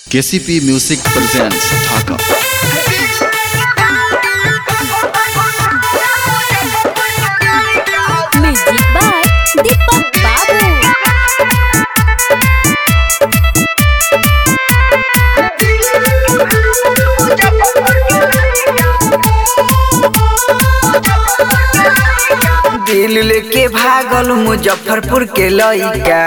KCP Music presents Dhaka. Music by Deepak Babu. दिल लेके भागल मुजफ्फरपुर के लइका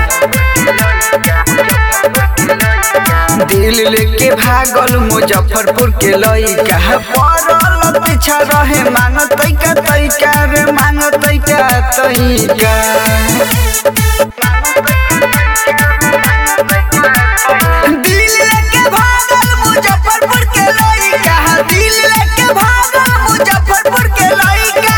दिल लेके भागल मुजफ्फरपुर के लइका पड़ल पीछा रहे मांग तैका तैका रे मांग तैका तैका दिल लेके भागल मुजफ्फरपुर के लइका दिल लेके भागल मुजफ्फरपुर के लइका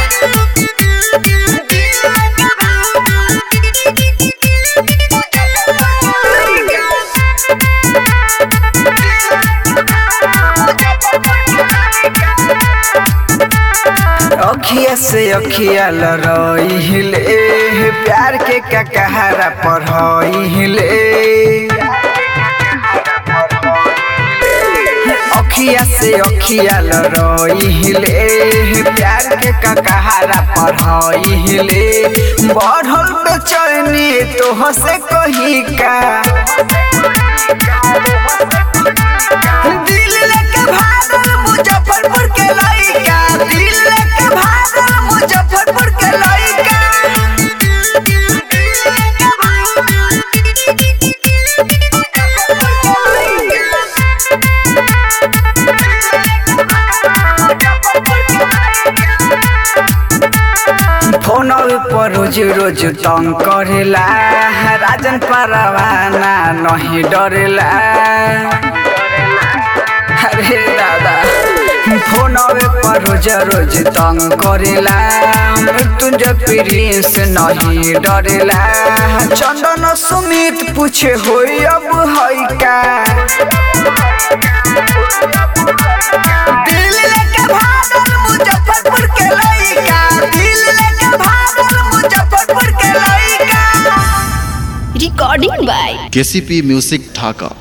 अखिया से अखिया लड़ाइले प्यार के ककहरा पढ़ाइले अखिया से अखिया लड़ाइले प्यार के ककहरा पढ़ाइले बढ़ल बेचैनी तोह से कही का दिल लेके भागल मुजफ्फरपुर के लइका दिल लेके भागल मुजफ्फरपुर के लइका फोन पर रोज रोज तंग करेला राजन परवाना नहीं डरेला अरे दादा फोन पर रोज रोज तंग करेला मृत्युंजय प्रिंस नहीं डरेला चंदन सुमित पूछे होई अब है का दिल लेके भागल मुजफ्फरपुर के लइका दिल लेके भागल मुजफ्फरपुर के लइका Recording by KCP Music Dhaka.